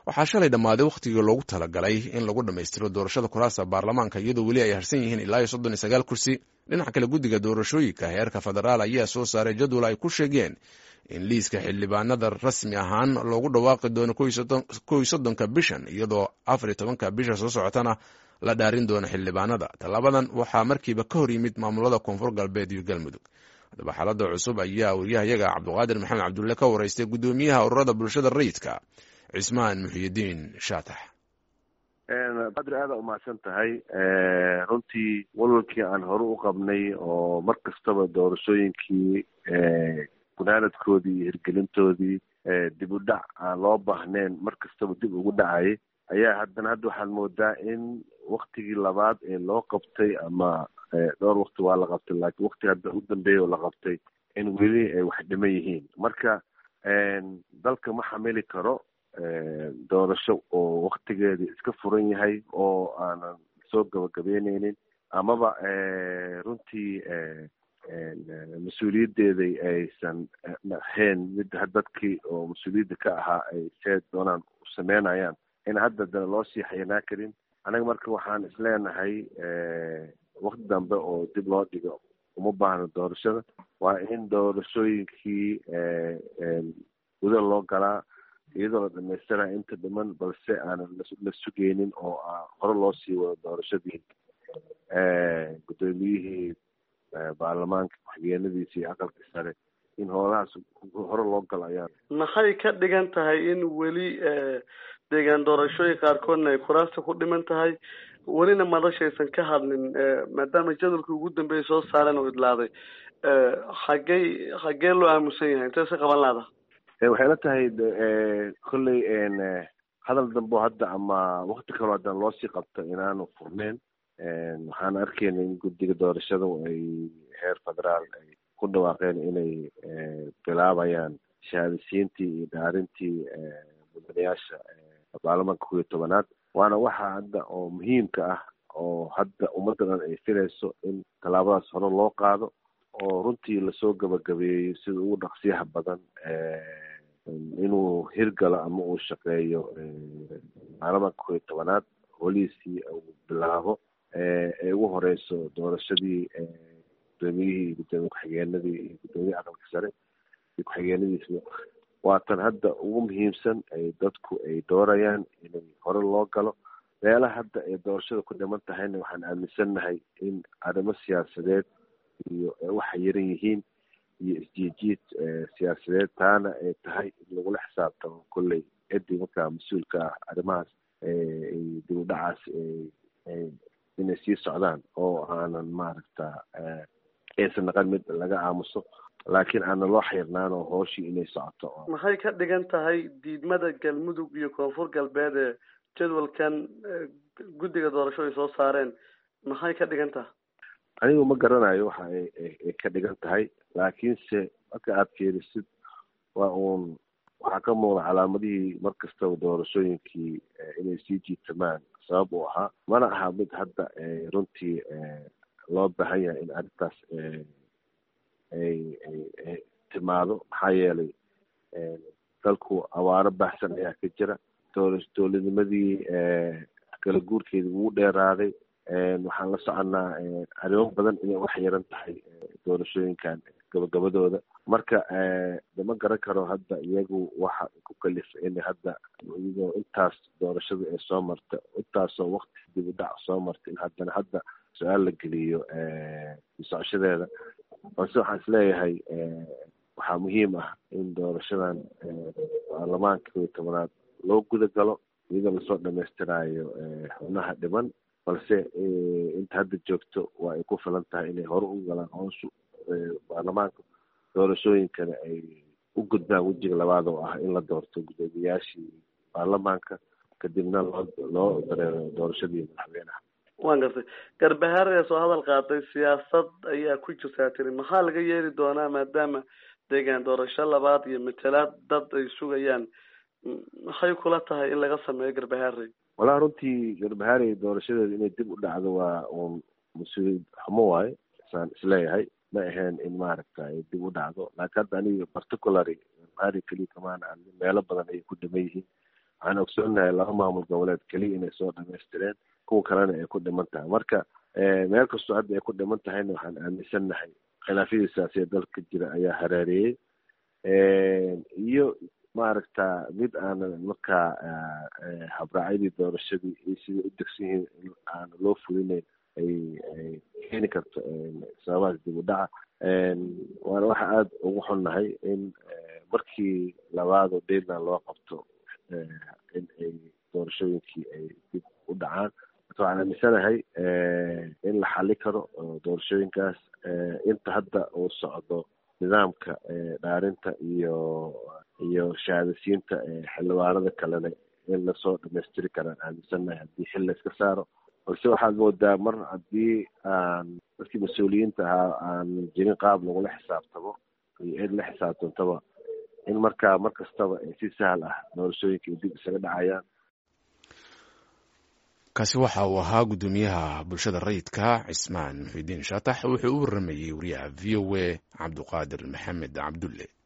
waxaa shalay dhammaaday wakhtigii loogu talagalay in lagu dhammaystiro doorashada kuraasta baarlamaanka iyadoo weli ay harsan yihiin ilaa iyo soddon iyo sagaal kursi dhinaca kale guddiga doorashooyinka heerka federaal ayaa soo saaray jadwal ay ku sheegeen in liiska xildhibaanada rasmi ahaan loogu dhawaaqi doono kow iyo soddonka bishan iyadoo afar iyo tobanka bisha soo socotana la dhaarin doono xildhibaanada tallaabadan waxaa markiiba ka hor yimid maamulada koonfur galbeed iyo galmudug haddaba xaalada cusub ayaa wariyahayaga cabdiqaadir maxamed cabdulle ka waraystay guddoomiyaha ururada bulshada rayidka cismaan muxiyidiin shaatax badri aada umahadsan tahay runtii walwalkii aan hore u qabnay oo mar kastaba doorashooyinkii gunaanadkoodii iyo hirgelintoodii dib u dhac aan loo baahneen mar kastaba dib ugu dhacayay ayaa haddana hadda waxaad moodaa in waktigii labaad ee loo qabtay ama dhowr wakti waa la qabtay laakiin waktiga hadda u dambeeya oo la qabtay in weli ay wax dhiman yihiin marka dalka ma xamili karo doorasho oo waktigeedii iska furan yahay oo aanan soo gabagabeyneynin amaba runtii mas-uuliyaddeeday aysan ahayn mid dadkii oo mas-uuliyadda ka ahaa ay see doonaan u sameynayaan in hadda dana loo sii xayanaa karin anaga marka waxaan isleenahay wakti dambe oo dib loo dhigo uma baahno doorashada waa in doorashooyinkii guda loo galaa iyadoo la dhamaystiraya inta dhiman balse aanan la sugeynin oo hore loo sii wado doorashadii guddoomiyihii baarlamaanka ku-xigeenadiisa iyo aqalka sare in hoolahaas hore loo galo ayaan maxay ka dhigan tahay in weli deegaan doorashooyin qaarkoodna ay kuraasta ku dhiman tahay welina madashaysan ka hadlin maadaama jadwalkii ugu dambeeyay soo saareen oo idlaaday xaggey xaggee loo aamusan yahay intee se qaban laada waxay la tahay kolley hadal dambo hadda ama wakti kaloo haddana loosii qabto inaanu furneyn waxaan arkeyna in guddiga doorashada ay heer federaal ay ku dhawaaqeen inay bilaabayaan shahaadasiintii iyo dhaarintii mudanayaasha baarlamaanka kow iyo tobanaad waana waxa hadda oo muhiimka ah oo hadda ummadda dhan ay filayso in tallaabadaas hore loo qaado oo runtii lasoo gabagabeeyo sida ugu dhaqsiyaha badan inuu hirgalo ama uu shaqeeyo baarlamaanka kow iyo tobanaad holiisii uu bilaabo ee ugu horeyso doorashadii guddoomiyihii gudoomiye ku-xigeenadii iyo guddoomiyihii aqalka sare iyo ku-xigeenadiisba waatan hadda ugu muhiimsan ay dadku ay doorayaan inay hore loo galo meelaha hadda ay doorashada ku dhiman tahayna waxaan aaminsannahay in arrimo siyaasadeed iyo waxay yaran yihiin iyo isjiijiid siyaasadeed taana ay tahay in lagula xisaabtamo kolley ciddii markaa mas-uulka ah arrimahaas dib u dhacaas inay sii socdaan oo aanan maaragta aysan naqan mid laga aamuso laakiin aanan loo xirnaan oo hooshii inay socoto maxay ka dhigan tahay diidmada galmudug iyo koonfur galbeed ee jadwalkan guddiga doorasho ay soo saareen maxay ka dhigan tahay anigu ma garanayo waxa ay ka dhigan tahay laakiinse marka aada fiirisid waa uun waxaa ka muuqda calaamadihii mar kastaba doorashooyinkii inay sii jiitamaan sabab uu ahaa mana aha mid hadda runtii loo baahan yahay in arrintaas ay ay timaado maxaa yeelay dalku awaaro baahsan ayaa ka jira doora dowladnimadii kala guurkeedii ugu dheeraaday waxaan la soconaa arrimo badan inay wax yaran tahay doorashooyinkan gabagabadooda marka dama garan karo hadda iyagu waxa ku kalifa in hadda iyadoo intaas doorashada ee soo marta intaasoo wakti dib u dhac soo marta in haddana hadda su-aal la geliyo socoshadeeda balse waxaan isleeyahay waxaa muhiim ah in doorashadan baarlamaanka kow iyo tobanaad loo guda galo iyadoo lasoo dhamaystiraayo xubnaha dhiman balse inta hadda joogto waa ay ku filan tahay inay hore u galaan hooshu baarlamaanka doorashooyinkana ay u gudbaan wejiga labaad oo ah in la doorto guddoomiyaashii baarlamaanka kadibna loo loo dareero doorashadii madaxweynaha waan gartay garbahaar ee soo hadal qaaday siyaasad ayaa ku jirtaa tiri maxaa laga yeeli doonaa maadaama deegaan doorasho labaad iyo matalaad dad ay sugayaan maxay kula tahay in laga sameeyo garbahaarey walahi runtii garbahaarey doorashadeeda inay dib u dhacdo waa uun mas-uuliyad xumo waaye saan isleeyahay ma ahayn in maaragta ay dib u dhacdo laakiin hadda aniga particulary garbahaarey keliya kamaan aan meelo badan ayay ku dhiman yihiin waxaan ogsoonahay laba maamul goboleed keliya inay soo dhamaystireen kuwa kalena ay ku dhiman tahay marka meel kastoo hadda ay ku dhiman tahayna waxaan aaminsannahay khilaafyadii siyaasiya dalka jira ayaa hareereeyey iyo maaragta mid aanan markaa habraacyadii doorashadii iyo sidai u degsan yihiin in aan loo fulinayn ay ay keeni karto sababahaas dib u dhaca waana waxa aada ugu xunnahay in markii labaado deadland loo qabto in ay doorashooyinkii ay dib u dhacaan marka waxaan aaminsanahay in la xali karo doorashooyinkaas inta hadda uu socdo nidaamka dhaarinta iyo iyo shahaadasiinta xildhibaanada kalena in lasoo dhamaystiri karaan aaminsannahay haddii xil la iska saaro balse waxaad moodaa mar haddii aan dadkii mas-uuliyiinta ahaa aan jirin qaab lagula xisaabtamo iyo cid la xisaabtantaba in markaa mar kastaba si sahal ah doorashooyinka ay dib isaga dhacayaan kaasi waxa uu ahaa guddoomiyaha bulshada rayidka cismaan muxidiin shaatax wuxuu u waramayey wariyaha v o a cabduqaadir maxamed cabdulle